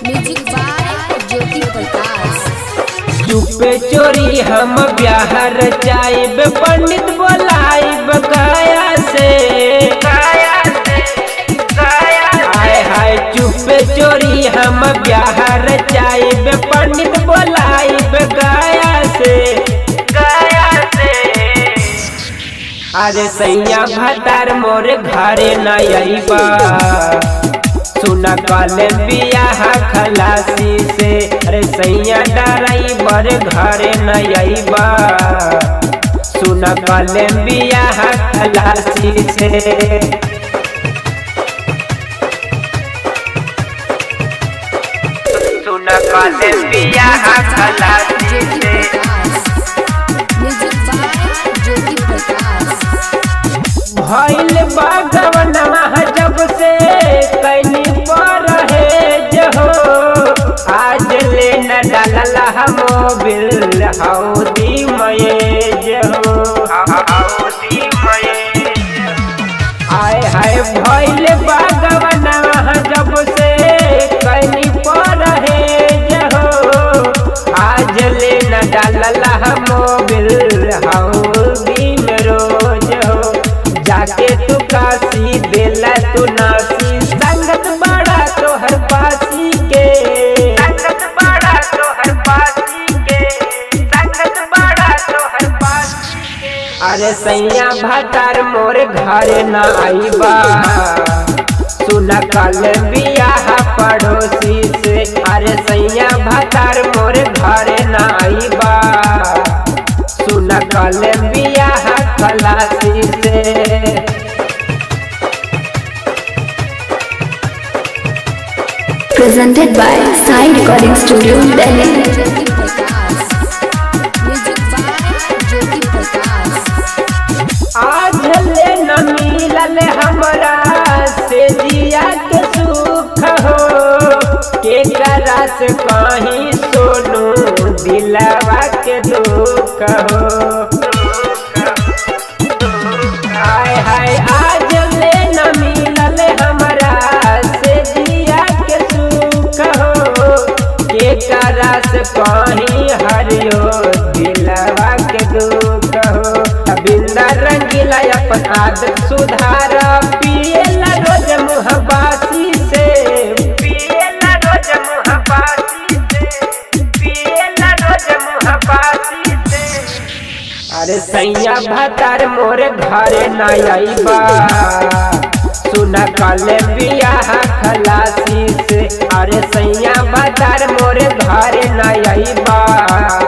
Music by Jyoti Prakash चुपे चोरी हम ब्याहर जाइब पंडित बोलाइब गया से हाय हाय चुपे चोरी हम ब्याहर जाइब पंडित बोलाइब गया से अरे सैया भतार मोर घरे न अइबा सुना कल बियाह खलासी से अरे सैया डराई बर घरे न अइबा सुना कल बियाह खलासी से सुना कल बियाह खलासी ज्योति से प्रकाश म्यूजिक बाय ज्योति प्रकाश भइल बागवनवा जब से कैनी पर है जहो आज ले न डालला मोबिल हौदी मये जहो हौदी मये आय हाय भइल बागवनवा जब से कैनी पर है जहो आज ले न डालला मोबिल हौदी में रोज हो जाके तू काशी देला तू नासी संगत बड़ा तोहर पासी के संगत बड़ा तोहर पासी के संगत बड़ा तोहर पासी के अरे सैया भतार मोर घरे न आईबा सुना कल बियाह पड़ोसी से अरे सैया भतार मोर घरे न आईबा सुना कल बियाह खलासी से presented by Sai Recording Studio, Delhi. Jyoti Prakash music by Jyoti Prakash आज ले न मिलल हमरा से जिया के सुख हो के करस कहीं सोनू दिलवा के दुख हो हाय हाय आज ले न मिलल हमरा से जिया के सुख हो के करस कहीं हरियो दिलवा के दुख हो बिंदा रंगीला अपन आदत सुधार पियला रोज मुहबासी से पियला रोज मुहबासी से पियला रोज मुहबासी से अरे सैया भतार मोर घरे न आईबा सुना कल बियाह खलासी से अरे सैया भतार मोर घरे न आईबा